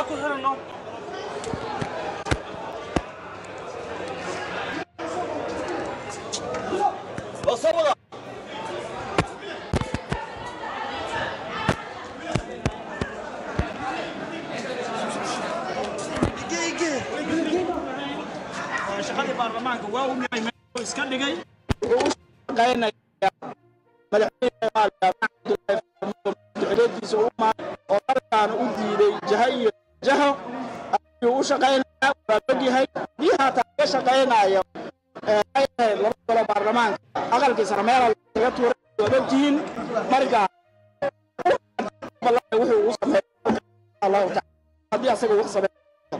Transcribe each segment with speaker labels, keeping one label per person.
Speaker 1: ku xiranno wasabada shaqadii baarlamaanka waa u yahay meel iska dhigay
Speaker 2: madaxweyneducdeediisa u maa oo markaana u diiday jaha iyo jaho ayuu u shaqaynaya waa ogyahay bii haataa ka shaqaynaya ay ahayd laba golo baarlamaanka aqalkiisana meela laga tuuray waad ogtihiin marka wuxuu ugu sameeya allahu taala haddii asaga ugu sameeya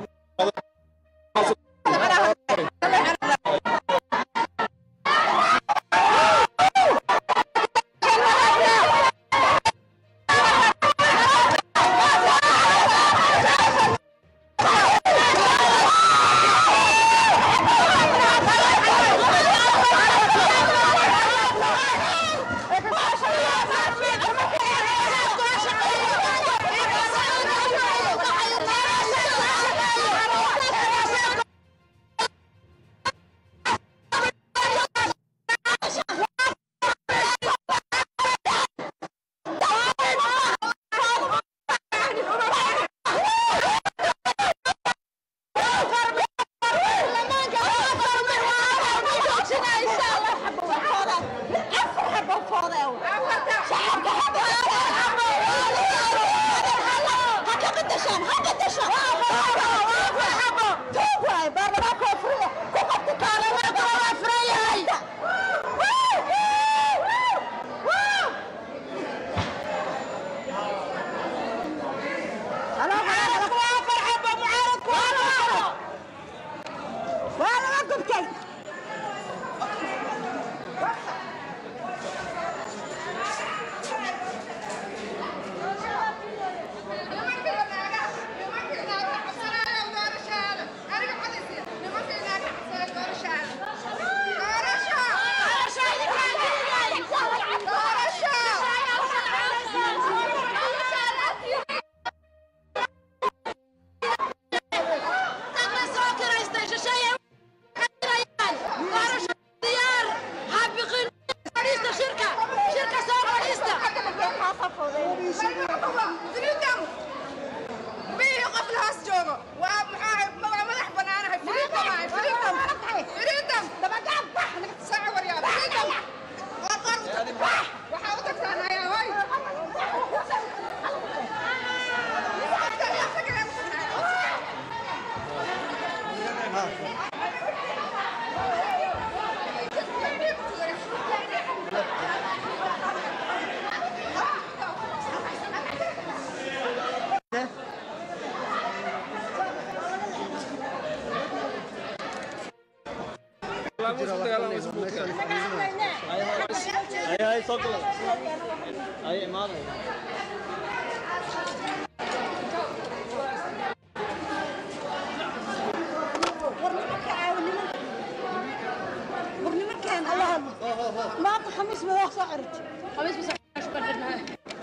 Speaker 3: maanta khamiis ma wax soo cirti khamiis ma soo shukar xidnahay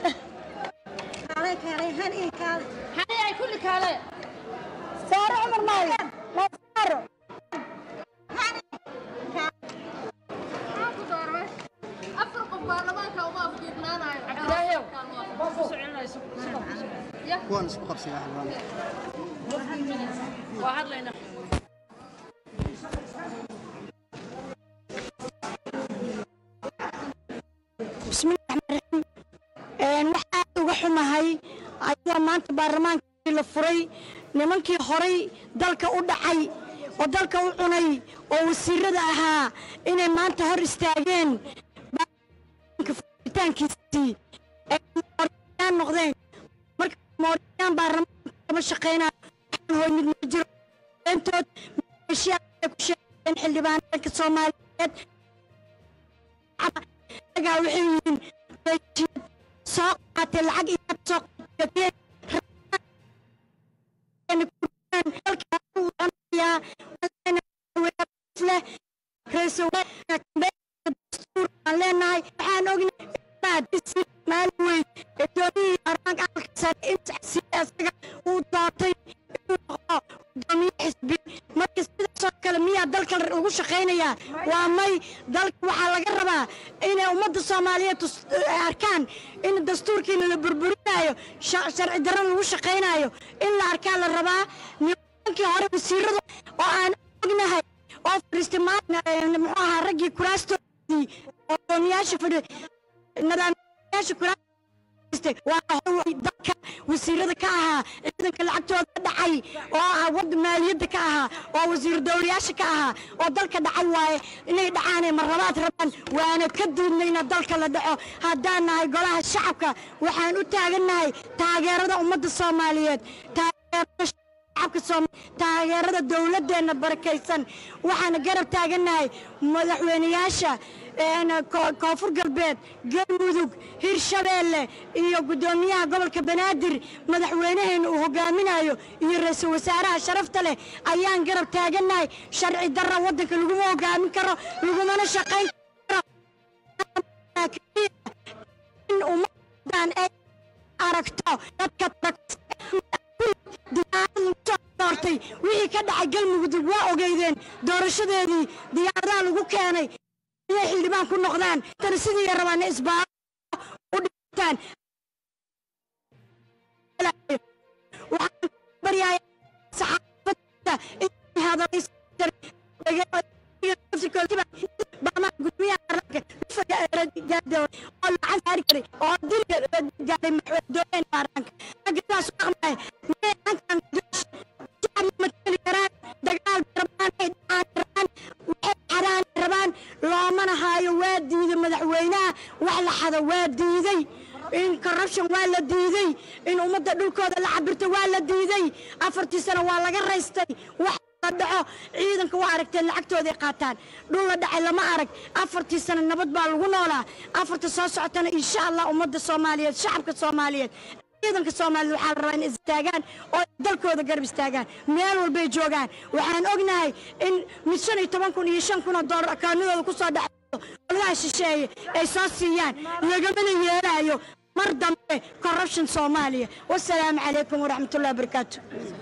Speaker 3: kaale kaale hani kaale hani ay kulli kaale saaro umar maayo ma saaro hani afar qof baarlamaanka uma afjiirnaanayo cabdilaahiyow
Speaker 4: kuwaan isku qabsiga xildhibaan
Speaker 3: waa hadlaynaa bismillahi raxmaan raxiim waxaa uga xumahay ayadoo maanta baarlamaankii la furay nimankii horay dalka u dhacay oo dalka u cunay oo wasiirada ahaa inay maanta hor istaageen furitaankiisii ay mooriyaan noqdeen marka mooriyaan baarlamaanka kama shaqeynaa waxaan hoy mid ma jiro beentood maleeshiyaa ay ku sheegeen xildhibaanka soomaaliyeed ayagaa waxay yihiin maleeshiyad soo qaatay lacag inaad soo qateen aan leenahay waxaan ognahay maalin weyn ee doonihii baarlamaanka aqalka sare in isaga uu doortay laga rabaa inay ummadda soomaaliyeed tus- ay arkaan in dastuurkiina la burburinayo sha- sharci darro lagu shaqaynayo in la arkaa la rabaa nimankii hore wasiiradu oo aan ognahay oo fadhiistay maanta muxuu ahaa raggii kuraastoodii oo qoomiyaasha fadhi nidaamyaasha kuraas waa hor dalka wasiirada ka ahaa ciidanka lacagtooda ka dhacay oo ah wada maaliyadda ka ahaa oo wasiir dowlayaasha ka ahaa oo dalka dhacay waaye inay dhacaanay marlabaad rabaan waana ka diidnay ina dalka la dhaco haddaan nahay golaha shacabka waxaan u taagannahay taageerada ummadda soomaaliyeed taageerada shacabka Soom- taageerada dowladdeena barakaysan waxaana garab taagannahay madaxweyneyaasha een, ko- koonfur galbeed galmudug hirshabeelle iyo guddoomiyaha gobolka banaadir madaxweynaheena uu hogaaminayo iyo ra-iisul wasaaraha sharafta leh ayaan garab taagannahay sharci darra waddanka laguma hogaamin karo lagumana shaqayn karo in ummadan ay aragto dadka doortay wixii ka dhacay galmudug waa ogeydeen doorashadeedii diyaaradaha lagu keenay inay xildhibaan ku noqdaan tana sidii ay rabaan isbaaro u dhintaan waxaan baryaaya saxaafadda inay hadaleysan oo lacag saari karay oo dil gaaray madaxweyne baarlamaanka raggaas aqmay meelankan shacab ma tali karaan dagaal rabaan ay dhacaan rabaan waxay xaraan rabaan loomana haayo waa diiday madaxweynaha wax la xado waa diiday in corruption waa la diiday in ummadda dhulkooda la cabirto waa la diiday afartii sano waa laga raystay wax la dhaco ciidanka waa aragteen lacagtooday qaataan dhul la dhacay lama arag afartii sano nabad baa lagu noolaa afarta soo socotana insha allah ummadda soomaaliyeed shacabka soomaaliyeed ciidanka soomaaliyeed waxaa la rabaa inay istaagaan oo ay dalkooda garab istaagaan meel walbay joogaan waxaan ognahay in mid shan iyo toban kun iyo shan kun oo doolar akaanadooda ku soo dhacdo oladaha shisheeye ay soo siiyaan lagamana yeelaayo mar dambe corruption soomaaliya wasalaamu calaykum waraxmatullahi wabarakaatu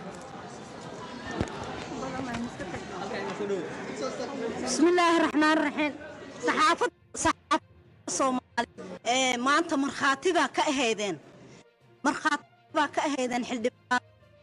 Speaker 5: بسم الله الرحمن الرحيم صحافة صحافة الصومال ee maanta markhaati baa ka ahaydeen markhaati baa ka ahaydeen xildhibaan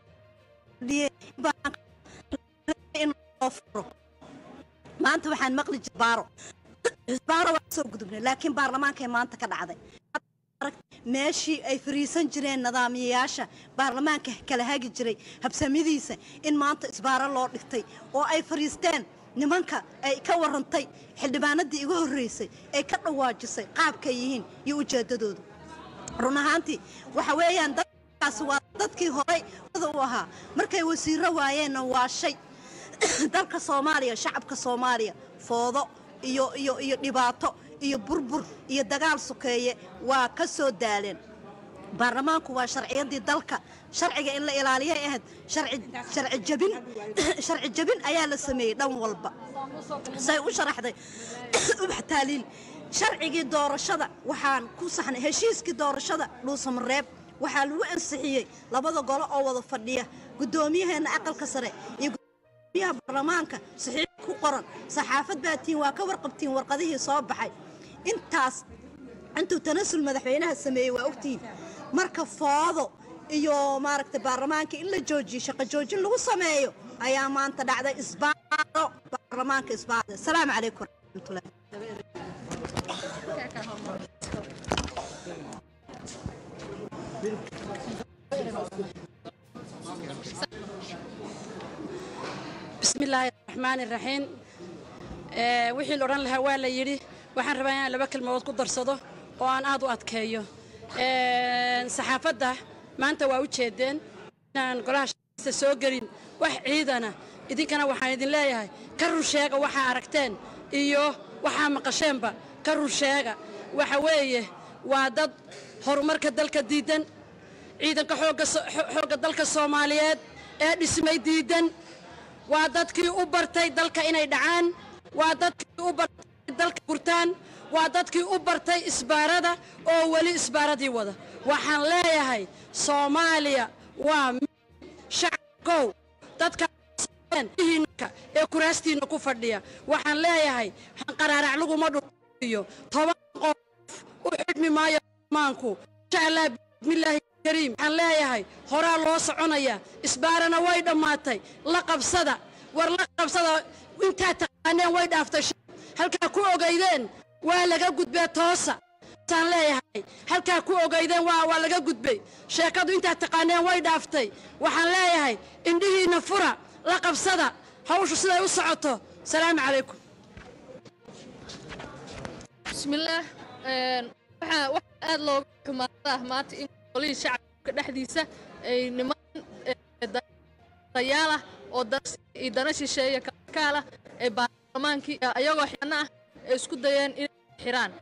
Speaker 5: in loo furo maanta waxaan maqli jir baaro baaro waa soo gudubnay laakiin baarlamaankay maanta ka dhacday meeshii ay fariisan jireen nidaamiyayaasha baarlamaanka kala hagi jiray habsamidiisa in maanta isbaaro loo dhigtay oo ay fariisteen nimanka ay ka warantay xildhibaanadii iga horreysay ay ka dhawaajisay qaabkay yihiin iyo ujeeddadoodu run ahaantii waxa weeyaan dadkaasi waa dadkii horay u ahaa markay wasiiro waayeenna waa shay dalka soomaaliya shacabka soomaaliya foodo iyo iyo iyo dhibaato iyo burbur iyo dagaal sokeeye waa ka soo daaleen baarlamaanku waa sharciyadii dalka sharciga in la ilaaliyay ahayd sharci sharci jabin sharci jabin ayaa la sameeyey dhan walba say u sharaxday ubax taaliil sharcigii doorashada waxaan ku saxnay heshiiskii doorashada dhuusamareeb waxaa lagu ansixiyey labada golo oo wada fadhiya guddoomiyaheena aqalka sare iyo gudoomiyaha baarlamaanka saxiix ku qoran saxaafad baa tiin waa ka warqabtiin warqadihii soo baxay intaas intuu tanasul madaxweynaha sameeyey waa ogtihiin marka foodo iyo maaragtay baarlamaanka in la joojiyo shaqo joojin lagu sameeyo ayaa maanta dhacday isbaaro baarlamaanka isbaaro asalaamu calaykum waraxmatullahi
Speaker 6: بسم الله الرحمن الرحيم ee wixii la odhan lahaa waa la yidhi waxaan rabaa inaan laba kelmadood ku darsado oo aan aad u adkeeyo Ee, saxaafadda maanta waa u jeedeen inaan golaha shaqadiisa soo gelin wax ciidana idinkana waxaan idin leeyahay ka run sheega waxaa aragteen iyo waxaa maqasheenba ka run sheega waxa weeye waa dad horumarka dalka diidan ciidanka xoogga so- xo- xoogga dalka soomaaliyeed ee dhismay diidan waa dadkii u bartay dalka inay dhacaan waa dadkii u bartay dalka gurtaan waa dadkii u bartay isbaarada oo weli isbaaradii wada waxaan leeyahay soomaaliya waa mid shacabkow dadka hiinka ee kuraastiinna ku fadhiya waxaan leeyahay qaraarac laguma dhul iyo toban qof u xidhmi maayo baarlamaanku insha allah bismillaahi kariim waxaan leeyahay horaa loo soconaya isbaarana way dhammaatay la qabsada war la qabsada intaa taqaaneen way dhaaftay halkaa ku ogaydeen waa laga gudbee toosa saan leeyahay halkaa ku ogaydeen waa waa laga gudbay sheekadu intaa taqaaneen way dhaaftay waxaan leeyahay indhihiinna fura la qabsada hawshu siday u socoto salaamu calaykum
Speaker 7: bismillaah waxaa wax aad looga xumaada ah maanta in qolihii shacabka dhexdiisa ay niman dayaal ah oo iyo dana shisheeya kalkaal ah ee baarlamaankii ayagoo xidhana ah ay isku dayeen inay xiraan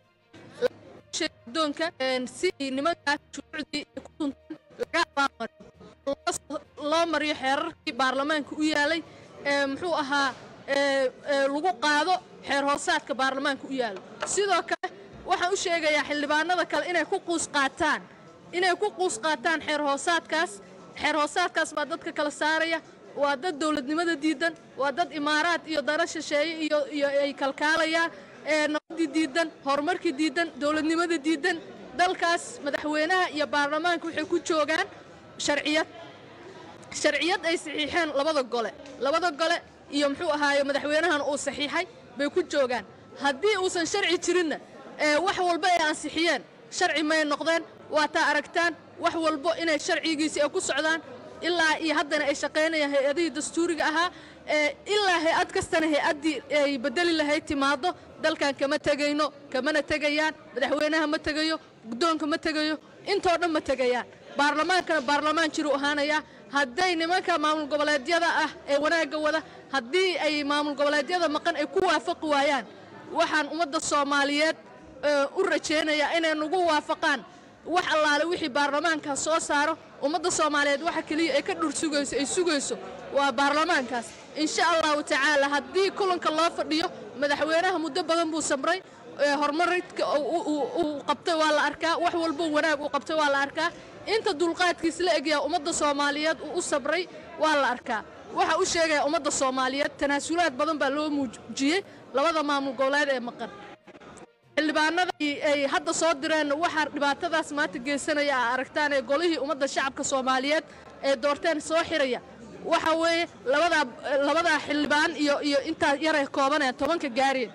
Speaker 7: doonka si nimankaas shuruucdii ay ku tuntaan laga abaamariyo loo mariyo xeerarkii baarlamaanka u yaalay ee muxuu ahaa lagu qaado xeer hoosaadka baarlamaanka u yaalo sidoo kale waxaan u sheegayaa xildhibaanada kale inay ku quus qaataan inay ku quus qaataan xeer hoosaadkaas xeer hoosaadkaas baa dadka kala saaraya waa dad dowladnimada diidan waa dad imaaraad iyo dana shisheeye iyo iyo ay kalkaalayaan ee nabadii diidan horumarkii diidan dowladnimada diidan dalkaas madaxweynaha iyo baarlamaanka waxay ku joogaan sharciyad sharciyad ay saxiixeen labada gole labada gole iyo muxuu ahaaye madaxweynahan uu saxiixay bay ku joogaan haddii uusan sharci jirinna ee wax walba ay ansixiyeen sharci may noqdeen waa taa aragtaan wax walbo inay sharcigiisii ay ku socdaan ilaa iyo haddana ay shaqaynayaan hay-adihii dastuuriga ahaa ee ilaa hay-ad kastana hay-addii ay bedeli lahayd timaado dalkan kama tegayno kamana tegayaan madaxweynaha ma tegayo guddoonka ma tegayo intoo dhan ma tegayaan baarlamaankana baarlamaan jiru ahaanayaa hadday nimanka maamul goboleedyada ah ee wanaagga wada haddii ay maamul goboleedyada maqan ay ku waafaqi waayaan waxaan ummadda soomaaliyeed u rajaynayaa inay nagu waafaqaan wax allaale wixii baarlamaankaas soo saaro ummadda soomaaliyeed waxa keliya ay ka dhur sugayso ay sugayso waa baarlamaankaas insha allahu tacaala haddii kulanka loo fadhiyo madaxweynaha muddo badan buu samray horumaridka uu qabtay waa la arkaa wax walbo wanaag uu qabtay waa la arkaa inta dulqaadkiis la egyaa ummadda soomaaliyeed uu u sabray waa la arkaa waxa u sheegaya ummadda soomaaliyeed tanaasulaad badan baa loo muujiyey labada maamul goboleed ee maqan xildhibaanada ay hadda soo direen waxaa dhibaatadaas maanta geysanaya a aragtaan ee golihii ummadda shacabka soomaaliyeed ee doorteen soo xiraya waxa weeye labadaa labadaa xildhibaan iyo iyo intaa yaray koobaneen tobanka gaareen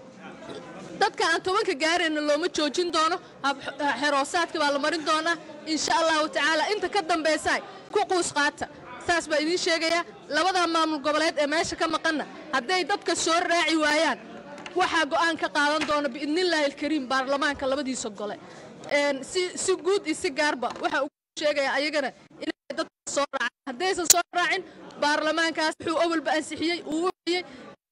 Speaker 7: dadka aan tobanka gaareenna looma joojin doono xeroosaadka baa la marin doonaa insha allahu tacaala inta ka dambaysa ku quus qaata saas baa idiin sheegayaa labadaa maamul goboleed ee meesha ka maqanna hadday dadka soo raaci waayaan waxaa go'aan ka qaadan doona biidnillaahi alkariim baarlamaanka labadiisa gole si si guud iyo si gaarba waxaa ugu sheegaya ayagana inay dadka soo raacaan haddaysan soo raacin baarlamaankaas wuxuu awalba ansixiyey uu wixiyey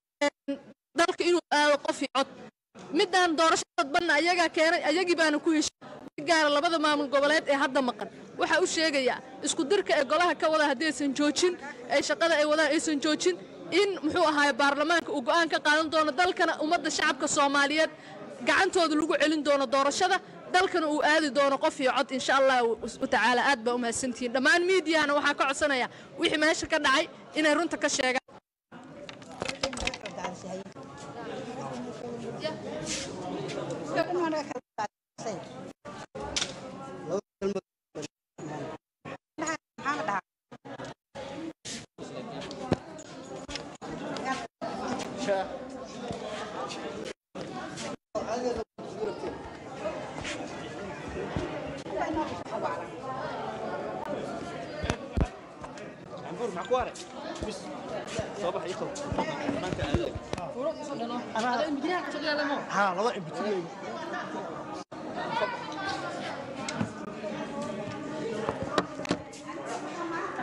Speaker 7: dalka inuu aado qof iyo cod midaan doorasho dadbanna ayagaa keenay ayagii baana ku heshay si gaara labada maamul goboleed ee hadda maqan waxaa u sheegayaa isku dirka ee golaha ka wada haddaysan joojin ee shaqada ay wadaan aysan joojin in muxuu ahaaye baarlamaanka uu go'aan ka qaadan doono dalkana ummadda shacabka soomaaliyeed gacantooda lagu celin doono doorashada dalkana uu aadi doono qof iyo cod insha allahu tacaala aad baa u mahadsantihiin dhammaan miidiyahana waxaa ka codsanaya wixii meesha ka dhacay inay runta ka sheegaan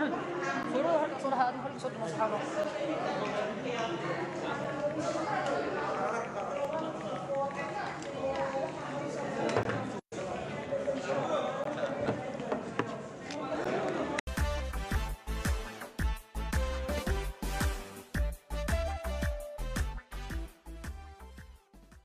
Speaker 1: Furo, furo, furo, furo, furo, furo, furo, furo, furo,